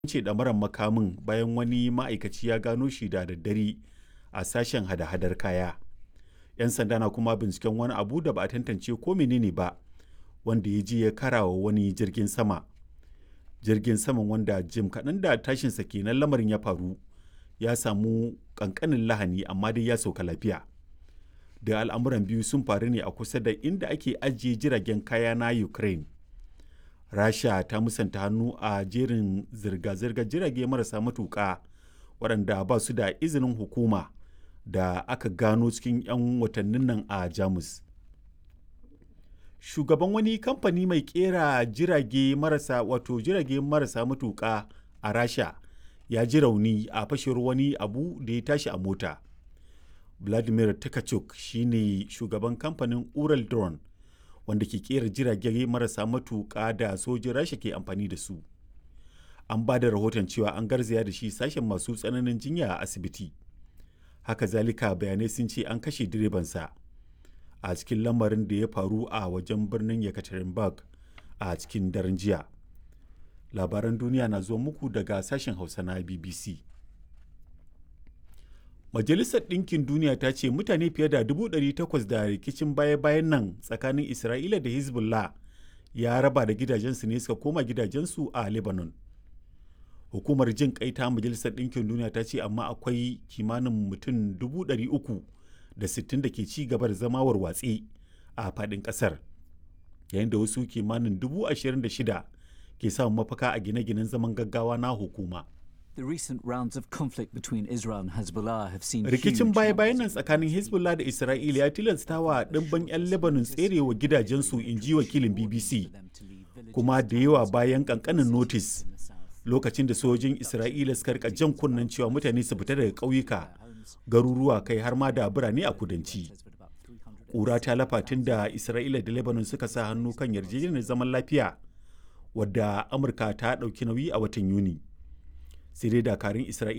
kwance ɗamarar makamin bayan wani ma'aikaci ya gano shi da daddare a sashen hada-hadar kaya. 'Yan sanda na kuma binciken wani abu da ba a tantance ko menene ba wanda ya je ya karawa wani jirgin sama. Jirgin saman wanda jim kaɗan da tashinsa kenan lamarin ya faru ya samu ƙanƙanin lahani amma dai ya sauka lafiya. Da al'amuran biyu sun faru ne a kusa da inda ake ajiye jiragen kaya na Ukraine. Rasha ta musanta hannu a jerin zirga-zirgar jirage marasa matuƙa waɗanda ba su da izinin hukuma da aka gano cikin 'yan watannin nan a Jamus. Shugaban wani kamfani mai ƙera jirage marasa wato jirage marasa matuƙa a Rasha ya ji rauni a fashewar wani abu da ya tashi a mota. Vladimir Takachuk shi ne shugaban kamfanin Ural Drone wanda ke ƙera jirage marasa matuƙa da sojin Rasha ke amfani da su. An ba da rahoton cewa an garzaya da shi sashen masu tsananin jinya a asibiti. Haka zalika bayanai sun ce an kashe direbansa a cikin lamarin da ya faru a wajen birnin Yekaterinburg a cikin daren jiya. Labaran duniya na zuwa muku daga sashen Hausa na BBC. Majalisar Ɗinkin Duniya ta ce mutane fiye da 800 da rikicin baya-bayan nan tsakanin Isra'ila da Hezbollah ya raba da gidajensu ne suka koma gidajensu a Lebanon. Hukumar jin kai ta Majalisar Ɗinkin Duniya ta ce amma akwai kimanin mutum 360 da ke ci gaba da zama warwatse a faɗin ƙasar. Yayin da wasu kimanin 26,000 ke samun mafaka a gine-ginen zaman gaggawa na hukuma. The recent rounds of conflict between Israel and Hezbollah have seen Rikicin baya-bayan nan tsakanin Hezbollah da Isra'ila ya tilasta wa ɗimbin 'yan Lebanon tserewa gidajensu in ji wakilin BBC, kuma da yawa bayan ƙanƙanin notis lokacin da sojojin Isra'ila suka rika jan kunnen cewa mutane su fita daga ƙauyuka, garuruwa kai har ma da birane a kudanci. Ƙura ta lafa tun da Isra'ila da Lebanon suka sa hannu kan yarjejeniyar zaman lafiya, wadda Amurka ta ɗauki nauyi a watan Yuni. sai dai dakarun isra'ila